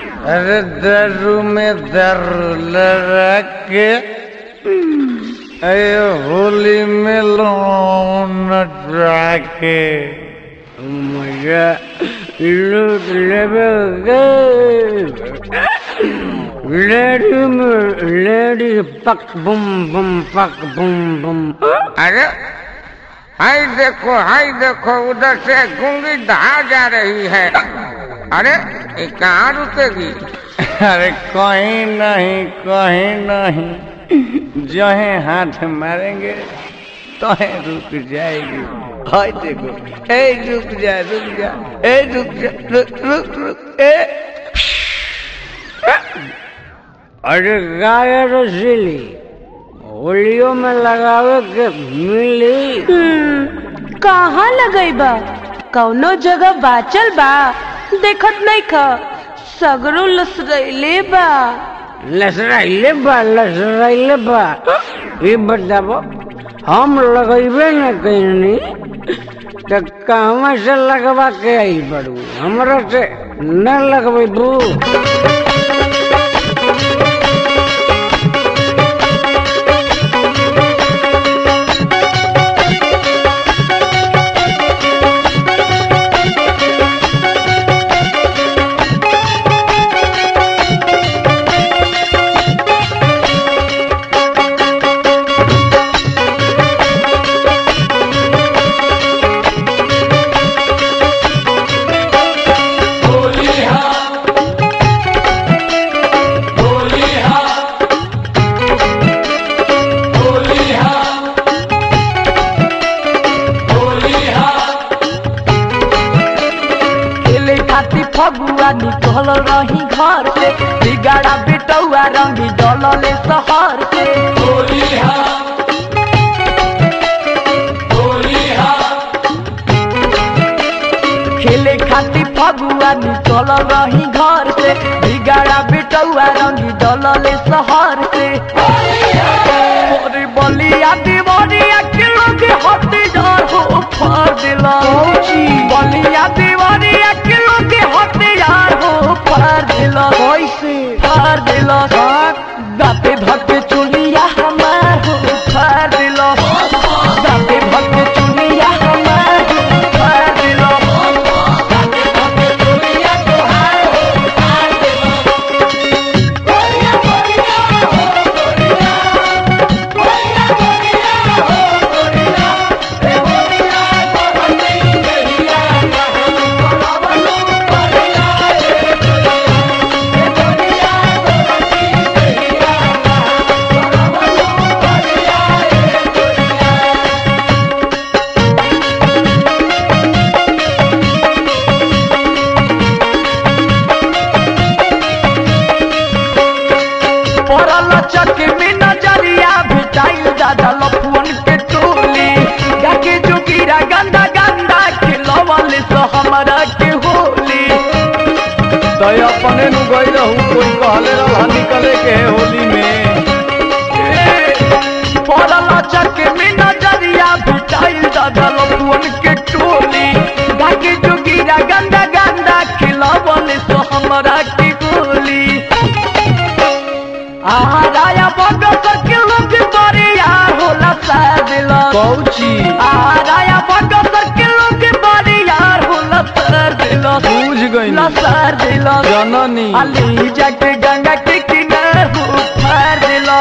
अरे दारू में दारू लगा के अरे होली में लोन नचा के मजा लूट लेवे लेडी में लेडी पक बुम बुम पक बुम बुम अरे हाय देखो हाय देखो उधर से गुंगी दहा जा रही है अरे ये कहाँ रुकेगी अरे कहीं नहीं कहीं नहीं जो है हाथ मारेंगे तो है रुक जाएगी हाय देखो ए रुक जा रुक जा ए रुक जा रुक रुक रुक ए अरे गाय रसीली होलियो में लगावे के मिली हम्म, कहाँ लगई बा कौनो जगह बाचल बा देखत नहीं ख सगरो लसरैले बा लसराइले बा लसराइले बा ये बताबो हम लगेबे न कहीं तो कहवा से लगवा के आई बड़ू हमरा से न लगबू खेले खाती फगुआ निकल रही घर से बिगाड़ा बेटौआ रंगी डलले शहर से खेले खाती फगुआ निकल रही घर से बिगाड़ा बेटौआ रंगी डलले शहर से मोरी बलिया दीवानिया के लोग हटी डर हो फाड़ दिला बलिया दीवानिया के लोग हटी यार हो फाड़ दिला कैसे फाड़ दिला दाते धके चुलिया हमार हो फाड़ दिला दाते धके चुलिया हमार हो फाड़ दिला दाते धके चुलिया तोहार हो फाड़ दिला पड़ल चक में नजरिया भेटाइल दादा लफुअन के टोली गाके जोगिरा गंदा गंदा खिलवल सो हमरा के होली तो अपने नु गई रहू कोई कहले रहा निकले के है होली में पड़ल चक में नजरिया भेटाइल दादा लफुअन के टोली गाके जोगिरा गंदा गंदा खिलवल सो हमरा के होली आराया बगस के लोग बरिया होला सादिला कौची आराया बगस के लोग बरिया होला सादिला बूझ गई लसर दिला जननी अली जाके गंगा के किनारे हो फार दिला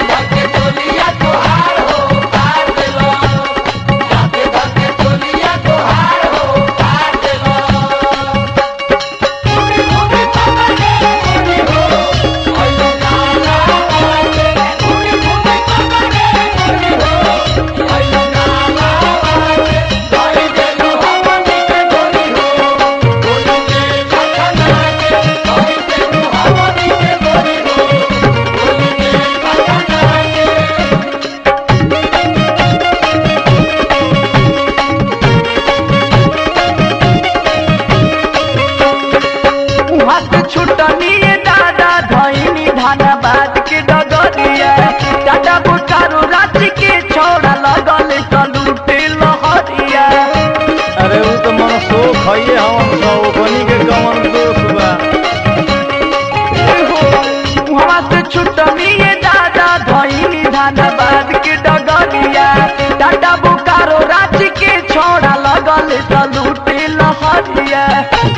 हाथ छुटनी दादा धैनी धनबाद के डगरिया टाटा बुकारो रांची के छोड़ा लगल कलूटे लहरिया अरे वो तो मन शोक है हम सब बनी के कमन दोष बा छुटनिए दादा धइनी धनबाद के डगरिया टाटा बोकारो रांची के छोड़ा लगल सलूटे लहरिया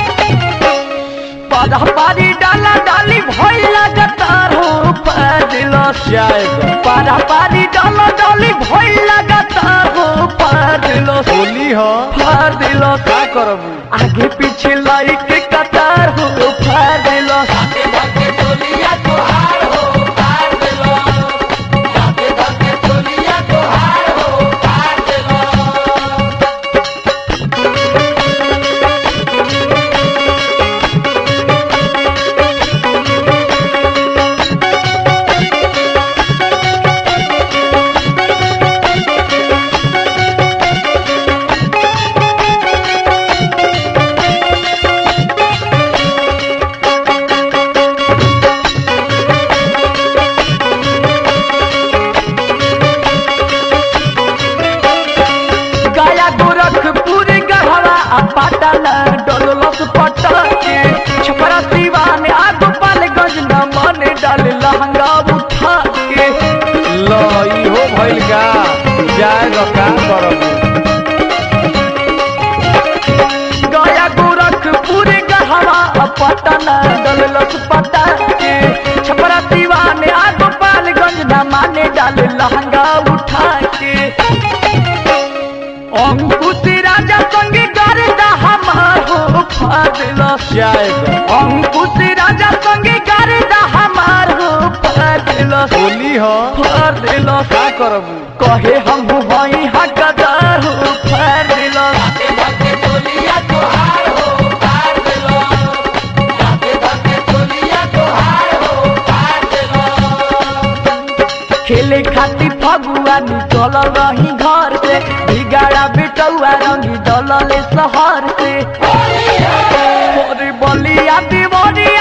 पदा पारी डाला डाली भइल लगातार हो पादिलस जाएगा पारा पारी डाला डाली भइल लगातार हो पादिलस होली हो फार दिलस का करबू आगे पीछे लाइट के कतार हो फार दिलस गया गोरखपुर गढ़वा आ पाटन डोलस पटके छपरा सिवान आ गोपालगंज न मन डाल लहंगा उठा के लो इहो भइल गा जाएगा का करबू गया गोरखपुर गढ़वा आ पटन डोलस पटके छपरा सिवान आ गोपालगंज न माने डाल लहंगा उठा के अंकुश राजा संगे गर्दा हमार हो फादिलस जाएगा अंकुश राजा संगे गर्दा हमार हो फादिलस होली हो फादिलस का करबू कहे हम हई हकदार हो फादिलस खेले खातिर फगुआ निकल रही घर से बिगाड़ा बेटौआ रंगी दलले शहर से मोरे बलिया देवरिया